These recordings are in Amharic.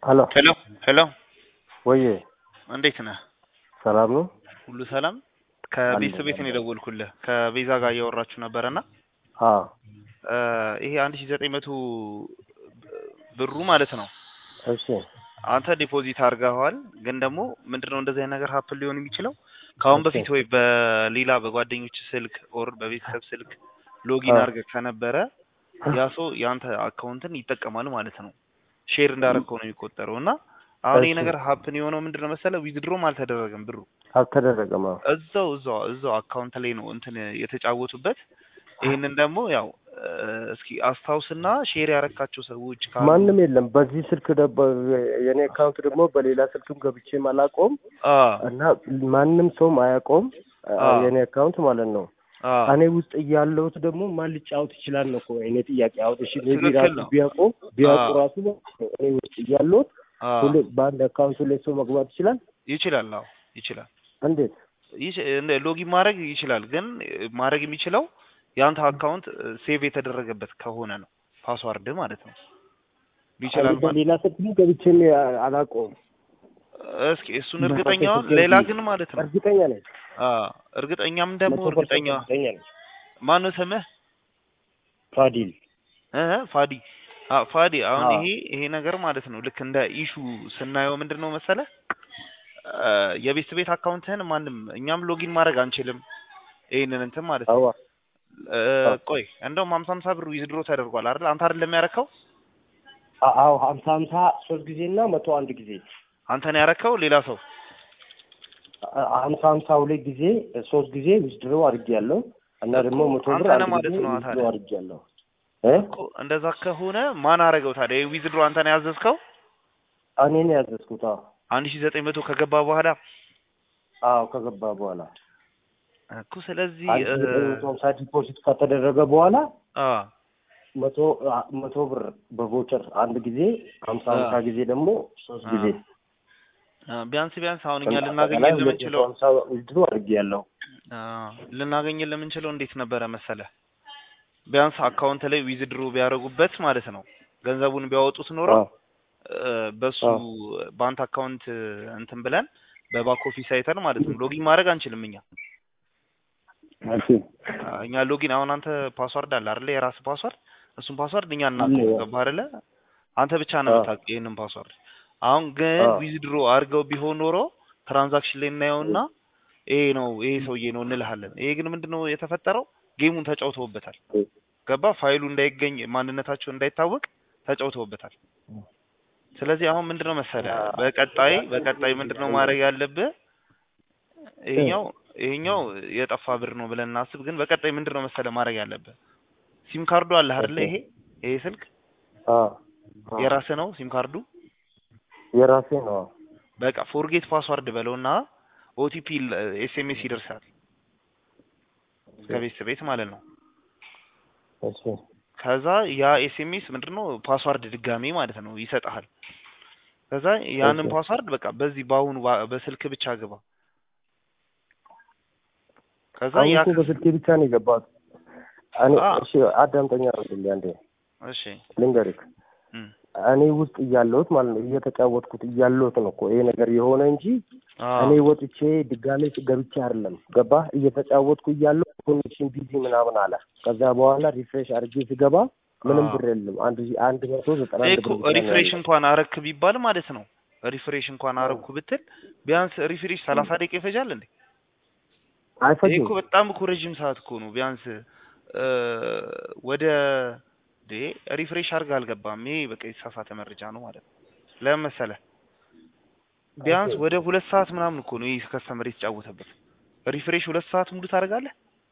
ሄሎ ሄሎ ሄሎ ወዬ እንዴት ነህ? ሰላም ነው? ሁሉ ሰላም? ከቤተሰብ ቤት ነው የደወልኩልህ። ከቤዛ ጋር እያወራችሁ ነበረና አዎ ይሄ አንድ ሺህ ዘጠኝ መቶ ብሩ ማለት ነው እሺ አንተ ዲፖዚት አድርገዋል። ግን ደግሞ ምንድነው እንደዚህ አይነት ነገር ሀፕን ሊሆን የሚችለው ከአሁን በፊት ወይ በሌላ በጓደኞች ስልክ ኦር በቤተሰብ ስልክ ሎጊን አዎ። አድርገህ ከነበረ ያ ሰው የአንተ አካውንትን ይጠቀማል ማለት ነው። ሼር እንዳደረግከው ነው የሚቆጠረው እና አሁን ይሄ እሺ። ነገር ሀፕን የሆነው ምንድነው መሰለህ ዊዝድሮም አልተደረገም ብሩ አልተደረገም። አዎ እዛው እዛው እዛው አካውንት ላይ ነው እንትን የተጫወቱበት። ይህንን ደግሞ ያው እ፣ እስኪ አስታውስና ሼር ያረካቸው ሰዎች ካሉ ማንም የለም በዚህ ስልክ ደባ የኔ አካውንት ደግሞ በሌላ ስልክም ገብቼም አላውቀውም አ እና ማንም ሰውም አያውቀውም አ- አዎ። የኔ አካውንት ማለት ነው። አ እኔ ውስጥ እያለሁት ደግሞ ማን ሊጫወት ይችላል ነው እኮ እኔ ጥያቄ። አሁን እሺ ሜቢ ትክክል ራሱ ነው። ቢያውቁ ቢያውቁ አዎ። ራሱ ማለት ነው እኔ ውስጥ እያለሁት አ ሁሌ በአንድ አካውንት ላይ ሰው መግባት ይችላል። ይችላል። አዎ ይችላል። እንዴት? ይች- እንደ ሎጊን ማድረግ ይችላል። ግን ማድረግ የሚችለው የአንተ አካውንት ሴቭ የተደረገበት ከሆነ ነው ፓስዋርድ ማለት ነው። ይችላል እኔ ማለት በሌላ ስልክም ገብቼም አ- አላውቀውም። እስኪ እሱን እርግጠኛውን በስልክ ሌላ ገብቼ ግን ማለት ነው እርግጠኛ ነኝ። አ እርግጠኛም ደግሞ መቶ ፐርሰንት እርግጠኛ እርግጠኛ ነኝ። ማነው ስምህ? ፋዲል እ ፋዲ አ ፋዲ አሁን አዎ። ይሄ ይሄ ነገር ማለት ነው ልክ እንደ ኢሹ ስናየው ምንድን ነው መሰለህ አ፣ የቤት ቤት አካውንትህን ማንም እኛም ሎጊን ማድረግ አንችልም። ይሄንን እንትን ማለት ነው አዋ እ፣ አዎ። ቆይ እንደውም ሀምሳ ሀምሳ ብር ዊዝድሮ ተደርጓል አይደል? አንተ አይደለም ያረከው? አ- አዎ ሀምሳ ሀምሳ ሶስት ጊዜ እና መቶ አንድ ጊዜ አንተ ነው ያረከው? ሌላ ሰው አ- ሀምሳ ሀምሳ ሁለት ጊዜ ሶስት ጊዜ ዊዝድሮ አድርጌያለሁ እና ደግሞ መቶ ብር አንተ ነህ አንድ ማለት ጊዜ ነው ዊዝድሮ ታዲያ። አድርጌያለሁ እ እኮ እንደዛ ከሆነ ማን አረገው ታዲያ? ይሄ ዊዝድሮ አንተ ነው ያዘዝከው? እኔ ነው ያዘዝኩት። አዎ አንድ ሺህ ዘጠኝ መቶ ከገባ በኋላ አዎ ከገባ በኋላ እኮ ስለዚህ አንድ እ፣ ሺህ ዘጠኝ መቶ ሀምሳ ዲፖዚት ከተደረገ በኋላ አ መቶ አ- መቶ ብር በቮቸር አንድ ጊዜ ሀምሳ አ ሀምሳ ጊዜ ደግሞ ሶስት አ ጊዜ አ፣ ቢያንስ ቢያንስ አሁን እኛ እና ልናገኝ አጠቃላይ ሁለት መቶ የምንችለው ሀምሳ ዊዝድሮ አድርጌያለሁ። አ፣ ልናገኝ የምንችለው እንዴት ነበረ መሰለህ? ቢያንስ አካውንት ላይ ዊዝድሮ ቢያደርጉበት ማለት ነው ገንዘቡን ቢያወጡት ኖረው አዎ እ፣ በሱ አዎ ባንክ አካውንት እንትን ብለን በባክ ኦፊስ አይተን ማለት ነው ሎጊን ማድረግ አንችልም እኛ እሺ አ፣ እኛ ሎጊን አሁን አንተ ፓስዋርድ አለ አይደለ? የራስ ፓስዋርድ እሱን ፓስዋርድ እኛ አለ እናውቀው ያው ገባህ አይደለ? አንተ ብቻ ነው አዎ የምታውቅ ይሄንን ፓስዋርድ። አሁን ግን አዎ ዊዝድሮ አድርገው ቢሆን ኖሮ ትራንዛክሽን ላይ እናየውና ይሄ ነው ይሄ ሰውዬ ነው እንልሃለን። ይሄ ግን ምንድነው የተፈጠረው? ጌሙን ተጫውተውበታል። ገባ ፋይሉ እንዳይገኝ ማንነታቸው እንዳይታወቅ ተጫውተውበታል። ስለዚህ አሁን ምንድነው መሰለ በቀጣይ በቀጣይ ምንድነው ማድረግ ያለብህ ይሄኛው ይሄኛው የጠፋ ብር ነው ብለን እናስብ። ግን በቀጣይ ምንድነው መሰለ ማድረግ ያለብህ ሲም ካርዱ አለ አይደለ? ይሄ ይሄ ስልክ አዎ አዎ የራስህ ነው ሲም ካርዱ። የራሴ ነው። በቃ ፎርጌት ፓስዋርድ በለውና ኦቲፒ ኤስኤምኤስ ይደርሳል ከቤት ቤት ማለት ነው። እሺ ከዛ ያ ኤስኤምኤስ ምንድነው ፓስዋርድ ድጋሜ ማለት ነው ይሰጥሃል። ከዛ ያንን እሺ ፓስዋርድ በቃ በዚህ በአሁኑ ባ- በስልክ ብቻ ግባ። ከዛ አሁን ያ እኮ በስልኬ ብቻ ነው የገባሁት። እኔ አ እሺ አዳምጠኛ አድርግልኝ አንዴ እሺ ልንገርህ። እም እኔ ውስጥ እያለሁት ማለት ነው እየተጫወትኩት እያለሁት ነው እኮ ይሄ ነገር የሆነ እንጂ አ እኔ ወጥቼ ድጋሜ ገብቼ አይደለም። ገባህ? እየተጫወትኩ እያለሁ ኮኔክሽን ቢዚ ምናምን አለ። ከዛ በኋላ ሪፍሬሽ አድርጌ ስገባ ምንም አ ብር የለም። አንድ አንድ መቶ ዘጠና ይሄ አንድ እኮ ብር ብቻ ነው ሪፍሬሽ ያለው። እንኳን አረክ ቢባል ማለት ነው ሪፍሬሽ እንኳን አረኩ ብትል ቢያንስ ሪፍሬሽ ሰላሳ ደቂቃ ይፈጃል እንዴ? ይሄ አይፈጅም። እኮ በጣም እኮ ረጅም ሰዓት እኮ ነው። ቢያንስ እ፣ ወደ ዴ ሪፍሬሽ አድርገህ አልገባም። ይሄ በቃ የተሳሳተ መረጃ ነው ማለት ነው። ለምን መሰለህ? ቢያንስ ኦኬ ወደ ሁለት ሰዓት ምናምን እኮ ነው ይህ ከስተመር የተጫወተበት። ሪፍሬሽ ሁለት ሰዓት ሙሉ ታደርጋለህ?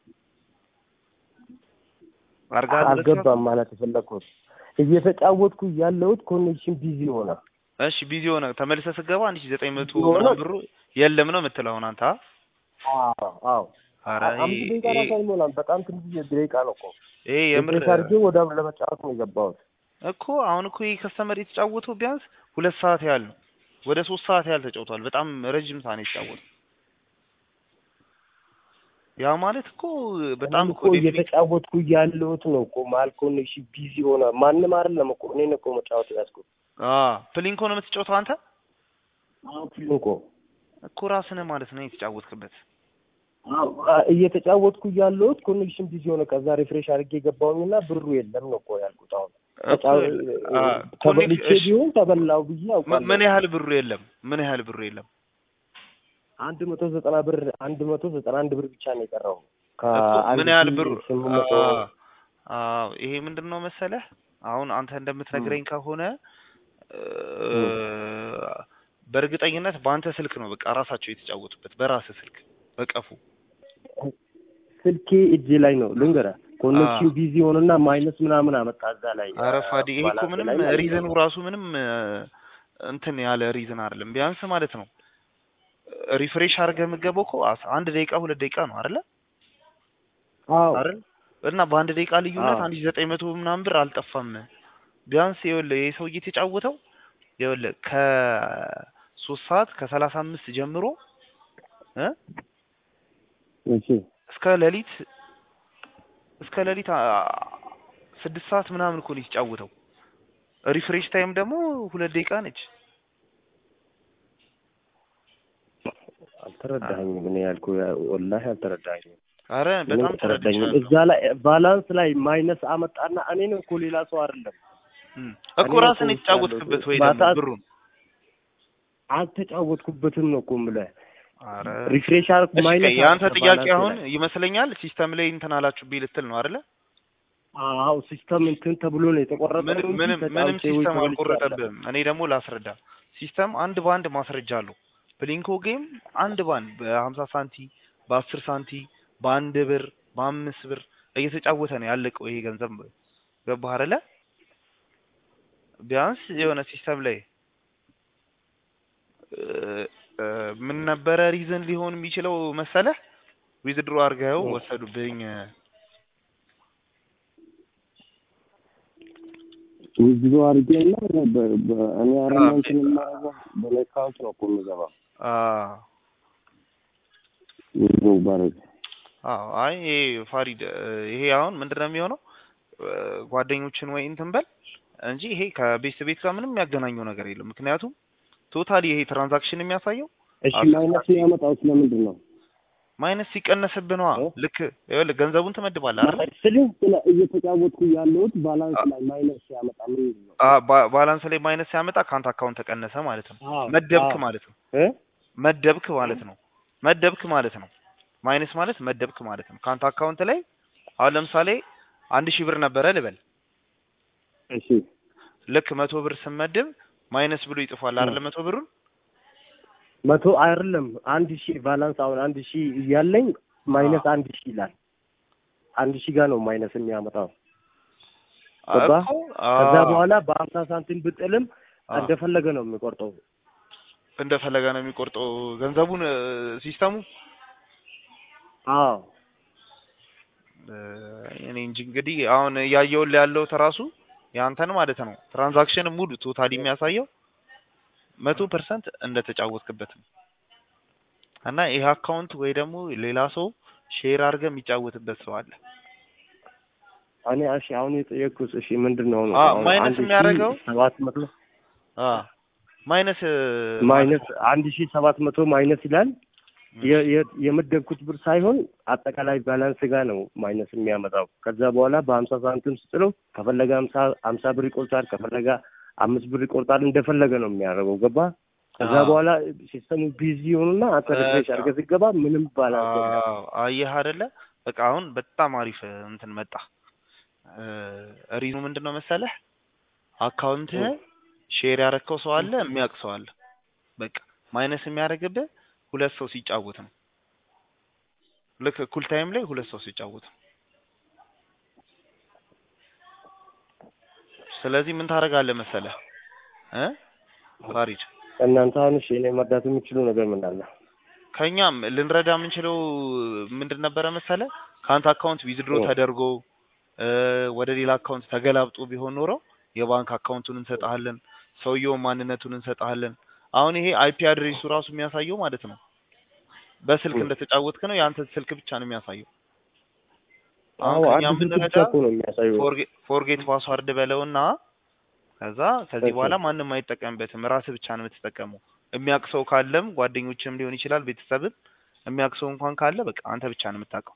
አድርገሃል ሁለት ሰዓት? አልገባም ማለት የፈለግኩት እየተጫወትኩ ያለሁት ኮኔክሽን ቢዚ ሆነ። እሺ ቢዚ ሆነ ተመልሰህ ስትገባ አንድ ሺህ ዘጠኝ መቶ ቢዚ ሆነ። ምናምን ብሩ የለም ነው የምትለው አሁን አንተ? አ? አዎ አዎ ኧረ አ- አምስት ይሄ ደቂቃ ይሄ ራሱ አይሞላም። በጣም ትንሽ ደቂቃ ነው እኮ ይሄ የምር ሪፍሬሽ አድርጌ ወደ ለመጫወት ነው የገባሁት። እኮ አሁን እኮ ይህ ከስተመር የተጫወተው ቢያንስ ሁለት ሰዓት ያህል ነው። ወደ ሶስት ሰዓት ያህል ተጫውቷል። በጣም ረጅም ሰዓት ነው የተጫወተው። ያ ማለት እኮ በጣም እኔም እኮ እኮ ዴፊኒት እየተጫወትኩ ያለሁት ነው እኮ መሀል ኮኔክሽን ቢዚ ሆነ። ማንም አይደለም እኮ እኔን እኮ መጫወት ያዝኩት። አ ፕሊንኮ ነው የምትጫወተው አንተ አዎ ፕሊንኮ እኮ ራስህ ነህ ማለት ነው የተጫወትክበት። አዎ አ- እየተጫወትኩ ያለሁት ኮኔክሽን ቢዚ ሆነ። ከዛ ሪፍሬሽ አድርጌ ገባሁኝና ብሩ የለም ነው እኮ ያልኩት። አሁን ተጫ- አ ተበልቼ ኮኔክሽን እሺ፣ ቢሆን ተበላው ብዬ ም- ምን አውቃለሁ። ያህል ብሩ የለም? ምን ያህል ብሩ የለም? አንድ መቶ ዘጠና ብር አንድ መቶ ዘጠና አንድ ብር ብቻ ነው የቀረው እኮ ከአንድ ምን ያህል ሺህ ብሩ ስምንት መቶ አ- አ ይሄ ምንድን ነው መሰለህ አሁን አንተ እንደምትነግረኝ ከሆነ እ፣ በእርግጠኝነት በአንተ ስልክ ነው በቃ ራሳቸው የተጫወቱበት በራስህ ስልክ በቀፉ ስልኬ እጄ ላይ ነው ልንገርህ። ኮኔክሽን አ። ቢዚ ሆነና ማይነስ ምናምን አመጣ እዛ ላይ ኧረ ፋዲ ይሄ እኮ ባላንስ ምንም ላይ ማለት ነው። ሪዝኑ ራሱ ምንም እ፣ እንትን ያለ ሪዝን አይደለም። ቢያንስ ማለት ነው ሪፍሬሽ አድርገህ የምትገባው እኮ አስ- አንድ ደቂቃ ሁለት ደቂቃ ነው አይደለ አዎ አይደል? እና በአንድ ደቂቃ ልዩነት አዎ። አንድ ሺህ ዘጠኝ መቶ ምናምን ብር አልጠፋም። ቢያንስ ይኸውልህ ይሄ ሰውዬ የተጫወተው ይኸውልህ ከሶስት ሰዓት ከሰላሳ አምስት ጀምሮ እ እሺ እስከ ሌሊት እስከ ሌሊት አ- ስድስት ሰዓት ምናምን እኮ ነው የተጫወተው። ሪፍሬሽ ታይም ደግሞ ሁለት ደቂቃ ነች። አልተረዳኸኝም። እኔ ያልኩህ ወላሂ አልተረዳኸኝም። አረ ምንም በጣም አልተረዳኸኝም። ተረድቻለሁ። እዛ ላይ ባላንስ ላይ ማይነስ አመጣና እኔ ነው እኮ ሌላ ሰው አይደለም። እም፣ እኮ እኔ ራስን እኮ የተጫወትክበት ወይ ማታ- ደግሞ ብሩን አልተጫወትኩበትም ነው እኮ የምልህ። አረ ሪፍሬሽ አርኩ እሺ፣ ማይነስ ቆይ የአንተ አመጣ ጥያቄ ባላንስ አሁን ላይ። ይመስለኛል ሲስተም ላይ እንትን አላችሁብኝ ልትል ነው አይደለ? አዎ ሲስተም እንትን ተብሎ ነው የተቆረጠው ምንም እንጂ ምንም ምንም ተጫውቼ ወይ ሲስተም ተበልቼ አይደለም። አልቆረጠብህም። እኔ ደግሞ ላስረዳ። ሲስተም አንድ በአንድ ማስረጃ አለው። ብሊንኮ ጌም አንድ በአንድ በሀምሳ ሳንቲ በአስር ሳንቲ በአንድ ብር በአምስት ብር እየተጫወተ ነው ያለቀው ይሄ ገንዘብ። ገባህ አይደለ? ቢያንስ የሆነ ሲስተም ላይ እ፣ እ፣ ምን ነበረ ሪዝን ሊሆን የሚችለው መሰለህ? ዊዝድሮ አድርገው እ። ወሰዱብኝ ብዙ አድርጌ እና በ- በ- እኔ አረማ አዎ። እንትን የማደርገው በእኔ አካውንት ነው እኮ የምገባው አ ብዙ ባረግ አዎ አይ ይሄ ፋሪድ እ፣ ይሄ አሁን ምንድን ነው የሚሆነው እ፣ ጓደኞችን ወይ እንትን በል እንጂ ይሄ ከቤት ቤት ጋር ምንም የሚያገናኘው ነገር የለም። ምክንያቱም ቶታሊ ይሄ ትራንዛክሽን የሚያሳየው እሺ አስር ማይነስ የሚያመጣው ስለምንድን ነው? ማይነስ ሲቀነስብህ ነዋ። እ? ልክ ይኸውልህ ገንዘቡን ትመድባለህ አይደል? ስልህ ስለ እየተጫወትኩ ያለሁት ባላንስ ላይ ማይነስ ሲያመጣ ምንድን ነው? አ ባ- ባላንስ ላይ ማይነስ ሲያመጣ ከአንተ አካውንት ተቀነሰ ማለት ነው። አዎ፣ መደብክ አዎ። ማለት ነው። እ? መደብክ ማለት ነው። መደብክ ማለት ነው። ማይነስ ማለት መደብክ ማለት ነው። ከአንተ አካውንት ላይ አሁን ለምሳሌ አንድ ሺህ ብር ነበረ ልበል። እሺ ልክ መቶ ብር ስመድብ ማይነስ ብሎ ይጽፋል አይደለ? መቶ ብሩን መቶ አይደለም አንድ ሺህ ባላንስ አሁን አንድ ሺህ እያለኝ ማይነስ አንድ ሺህ ይላል። አንድ ሺህ ጋር ነው ማይነስ የሚያመጣው። ገባ? እኮ ከዛ አዎ፣ በኋላ በሀምሳ ሳንቲም ብጥልም አዎ፣ እንደፈለገ ነው የሚቆርጠው። እንደፈለገ ነው የሚቆርጠው ገንዘቡን እ፣ ሲስተሙ አዎ እ፣ እኔ እንጂ እንግዲህ አሁን እያየሁልህ ያለው ተራሱ ያንተን ማለት ነው ትራንዛክሽን ሙሉ ቶታሊ የሚያሳየው መቶ ፐርሰንት እንደተጫወትክበት ነው። እና ይህ አካውንት ወይ ደግሞ ሌላ ሰው ሼር አድርገህ የሚጫወትበት ሰው አለ። እኔ እሺ አሁን የጠየቅኩት እሺ ምንድን ነው ነው አ አሁን ማይነስ አንድ ሺህ የሚያደርገው ሰባት መቶ አ ማይነስ እ፣ ማይነስ አንድ ሺህ ሰባት መቶ ማይነስ ይላል። የ- የ- የመደብኩት ብር ሳይሆን አጠቃላይ ባላንስ ጋር ነው ማይነስ የሚያመጣው። ከዛ በኋላ በሀምሳ ሳንቲም ስጥለው ከፈለገ ሀምሳ ሀምሳ ብር ይቆርጣል፣ ከፈለገ አምስት ብር ይቆርጣል። እንደፈለገ ነው የሚያደርገው። ገባ? ከዛ አዎ። በኋላ ሲስተሙ ቢዚ ሆኑና አንተ ሪፍሬሽ በቃ። አድርገህ ስትገባ ምንም ባላንስ የለም። አዎ፣ አየህ አይደለ? በቃ አሁን በጣም አሪፍ እ፣ እንትን መጣ። እ፣ ሪኑ ምንድን ነው መሰለህ አካውንትህ ሼር ያረከው ሰው አለ፣ የሚያውቅ ሰው አለ። በቃ ማይነስ የሚያደርግብህ ሁለት ሰው ሲጫወት ነው። ልክ እኩል ታይም ላይ ሁለት ሰው ሲጫወት ነው። ስለዚህ ምን ታደርጋለህ መሰለህ እ ፋሪድ እናንተ አሁን እሺ እኔ መርዳት የሚችሉ ነገር ምን አለ? ከኛም ልንረዳ የምንችለው ምንድን ነበረ መሰለ ከአንተ አካውንት ዊዝድሮ ኦ። ተደርጎ እ፣ ወደ ሌላ አካውንት ተገላብጦ ቢሆን ኖሮ የባንክ አካውንቱን እንሰጥሃለን፣ ሰውየውን ማንነቱን እንሰጥሃለን። አሁን ይሄ አይፒ አድሬሱ ራሱ የሚያሳየው ማለት ነው በስልክ ኦ። እንደተጫወትክ ነው። የአንተ ስልክ ብቻ ነው የሚያሳየው። አዎ አሁን ከኛ አንድ ስልክ ብቻ የምንረዳ እኮ ነው የሚያሳየው። ፎርጌት ፓስዋርድ በለውና ከዛ ከዚህ እሺ። በኋላ ማንም አይጠቀምበትም፣ ራስህ ብቻ ነው የምትጠቀመው። የሚያውቅ ሰው ካለም ጓደኞችም ሊሆን ይችላል፣ ቤተሰብም የሚያውቅ ሰው እንኳን ካለ በቃ አንተ ብቻ ነው የምታውቀው።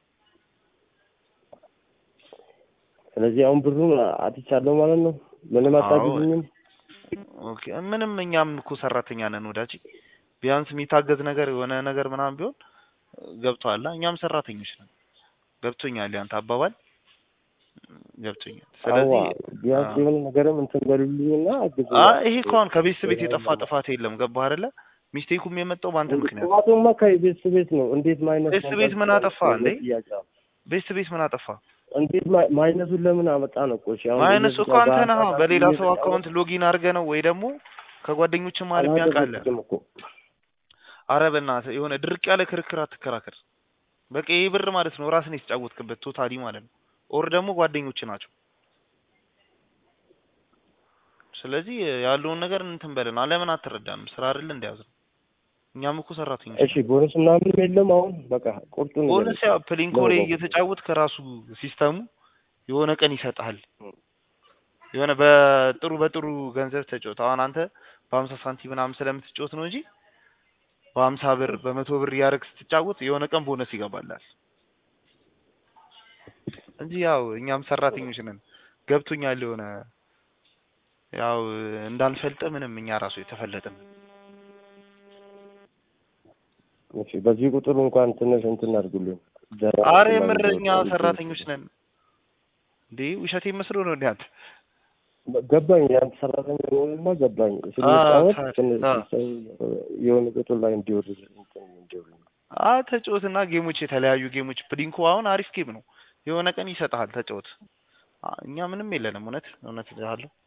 ስለዚህ አሁን ብሩን አጥቻለሁ ማለት ነው። ምንም አዎ። አታግዙኝም? ኦኬ ምንም እኛም እኮ ሰራተኛ ነን ወዳጅ። ቢያንስ የሚታገዝ ነገር የሆነ ነገር ምናምን ቢሆን ገብቶሃል? እኛም ሰራተኞች ነን። ገብቶኛል ያንተ አባባል ገብቶኛል። ስለዚህ አዋ ቢያንስ አዎ። የሆነ ነገርም እንትን በሉልኝና አግዙ። አ ይሄ እኮ አሁን ከቤት ቤት የጠፋ ጥፋት የለም። ገባህ አይደለ? ሚስቴኩም የመጣው በአንተ ምክንያት። ጥፋቱማ ከቤት ቤት ነው። እንዴት ማይነስ ቤት ቤት ምን አጠፋ እንዴ? ቤት ቤት ምን አጠፋ? እንዴት ማ- ማይነሱን ለምን አመጣ ነው? ቆሽ አሁን ማይነሱ እኮ አንተ ነህ። በአንተ በሌላ ሰው እየተጫወተ- አካውንት ሎጊን አድርገህ ነው ወይ ደግሞ ከጓደኞች መሀል የሚያውቃለ። አላደረግኩትም እኮ አረ በእናትህ የሆነ ድርቅ ያለ ክርክር አትከራከር። በቃ ይህ ብር ማለት ነው ራስን የተጫወትክበት ቶታሊ ማለት ነው። ኦር ደግሞ ጓደኞች ናቸው። ስለዚህ ያለውን ነገር እንትን በለን። ለምን አትረዳንም? ስራ አይደል እንደያዝ ነው። እኛም እኮ ሰራተኞች እሺ ቦነስ ምናምን የለም። አሁን በቃ ቁርጡን ቦነስ ያው ፕሊንኮ ላይ ነው። እየተጫወት ከራሱ ሲስተሙ የሆነ ቀን ይሰጥሃል። የሆነ በጥሩ በጥሩ ገንዘብ ተጫወት። አሁን አንተ በሀምሳ ሳንቲም ምናምን ስለምትጫወት ነው እንጂ በሀምሳ ብር በመቶ ብር እያደረግ ስትጫወት የሆነ ቀን ቦነስ ይገባላል እንጂ ያው እኛም ሰራተኞች ነን። ገብቶኛል። የሆነ ያው እንዳንፈልጥ ምንም እኛ ራሱ የተፈለጥን እሺ በዚህ ቁጥር እንኳን ትንሽ እንትን አድርጉልኝ። አረ የምር እኛ ሰራተኞች ነን እንዴ? ውሸቴ መስሎ ነው እንዴ አንተ? ገባኝ። የአንተ ሰራተኛ ሆንማ ገባኝ። አዎ፣ ስንጫወት ትንሽ አዎ። ሰው የሆነ ቁጥር ላይ እንዲወርድ እንትን እንዲወርድ አ ተጫወትና ጌሞች የተለያዩ ጌሞች ፕሊንኮ አሁን አሪፍ ጌም ነው። የሆነ ቀን ይሰጥሃል ተጫወት። አ- እኛ ምንም የለንም። እውነት እውነት እልሃለሁ